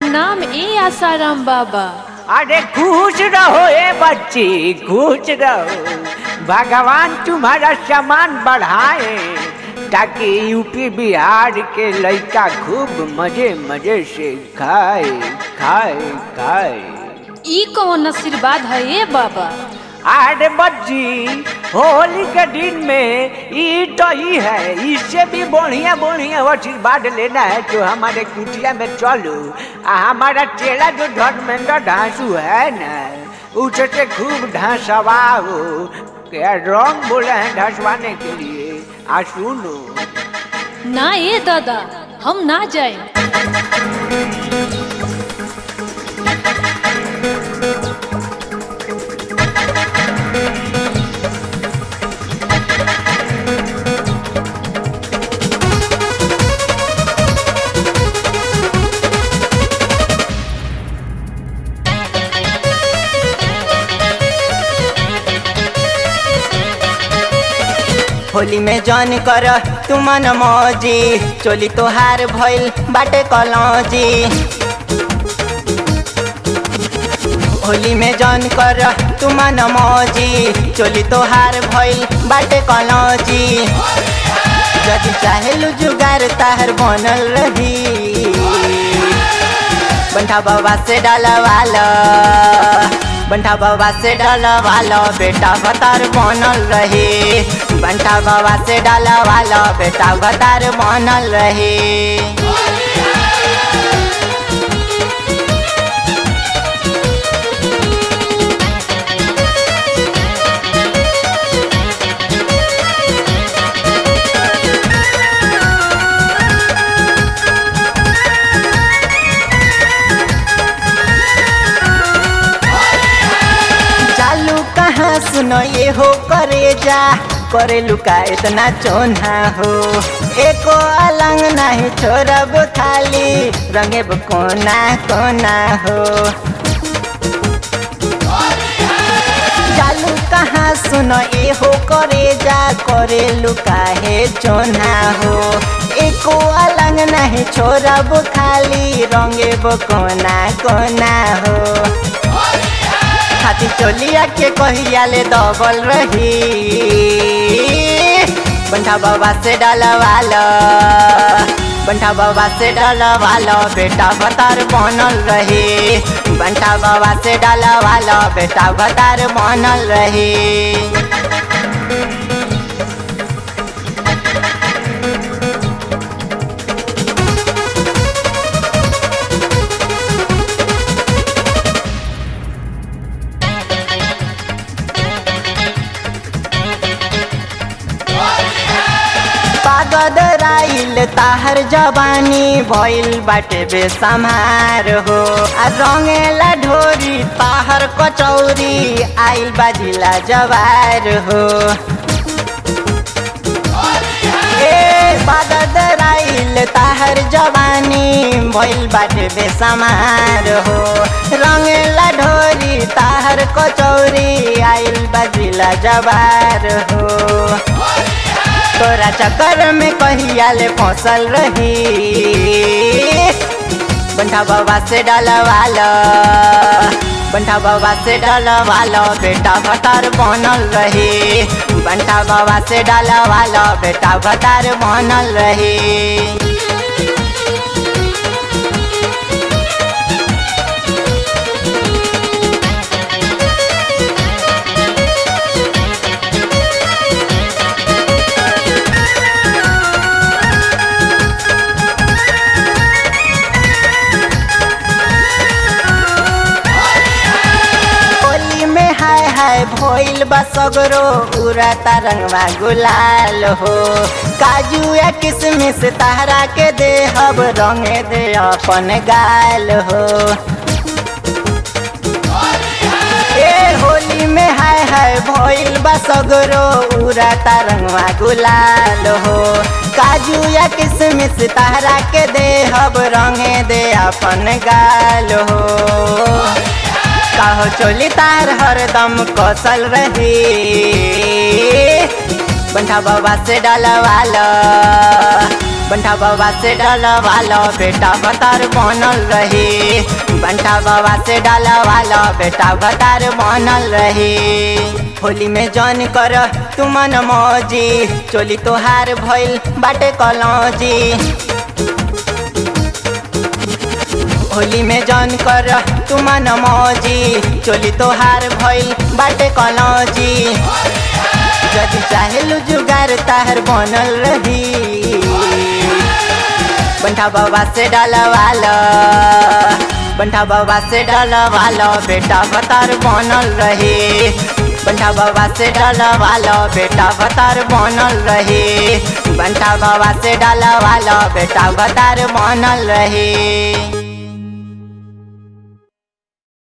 प्रणाम ए आसाराम बाबा अरे खुश रहो ए बच्ची खुश रहो भगवान तुम्हारा सामान बढ़ाए ताकि यूपी बिहार के लड़का खूब मजे मजे से खाए खाए खाए ई कौन आशीर्वाद है ए बाबा अरे बच्ची होली के दिन में ई तो ही है इससे भी बढ़िया बढ़िया आशीर्वाद लेना है तो हमारे कुटिया में चलो आ हमारा चेला जो धर्मेंद्र ढांसू है ना उससे खूब ढांसवाओ क्या रंग बोले हैं ढांसवाने के लिए आ सुनो ना ए दादा हम ना जाए होली में जन कर तू मन मौजी चोली तोहार भइल बाटे कलौजी होली में जन कर तू मन मौजी चोली तोहार भइल बाटे कलौजी यदि चाहेलु जुगार ताहर बनल रही बंठा बाबा से डालवाला बंठा बाबा से डालवाला बेटा भतार बनल रहे बंठा बाबा से डालवाला बेटा भतार बनल रहे चालू कहाँ सुनो ये हो करे जा करे लुका इतना चोना हो एको अलंग नहीं छोड़ब खाली रंगेब कोना कोना हो चालू कहाँ सुनो ये हो करे जा करे लुका है चोना हो एको अलंग नहीं छोड़ब खाली रंगेब कोना कोना हो खाती चोलिया के कहिया ले दबल रही बंठा बाबा से डलवालो बंठा बाबा से डलवालो बेटा भतार बनल रही बंठा बाबा से डलवालो बेटा भतार बनल रही पागद राइल ताहर जवानी भइल बाटे बेसमार हो आ रंगेला ढोरी ताहर कचौरी आइल बाजिला जवार हो ए पागद राइल ताहर जवानी भइल बाटे बेसमार हो रंगेला ढोरी ताहर कचौरी आइल बाजिला जवार हो तोरा चक्कर में कहिया ले फसल रही बंठा बाबा से डलवालो बंठा बाबा से डलवालो बेटा भतार बनल रही बंठा बाबा से डलवालो बेटा भतार बनल रही होली में हाय हाय भइल बा सगरो पूरा तरंगवा गुलाल हो काजू या किसमिस ताहरा के दे हब रंगे दे अपन गाल हो ए होली में हाय हाय भइल बा सगरो पूरा तरंगवा गुलाल हो काजू या किसमिस ताहरा के दे हब रंगे दे अपन गाल हो काहो चोली तार हरदम कौशल रही बंठा बाबा से डलवालो बंठा बाबा से डलवा लो बेटा भतार बनल रही बंठा बाबा से डलवा लो बेटा भतार बनल रही होली में जन कर तू मन मौजी चोली तोहार भइल बाटे कलौजी होली में जन कर तू मन मौजी चोली तोहार भइल बाटे कलौजी जदि चाहे जुगार ताहर बनल रही बंठा बाबा से डलवाल बंठा बाबा से डलवाल बेटा भतार बनल रही बंठा बाबा से डलवाल बेटा भतार बनल रही बंठा बाबा से डलवाल बेटा भतार बनल रही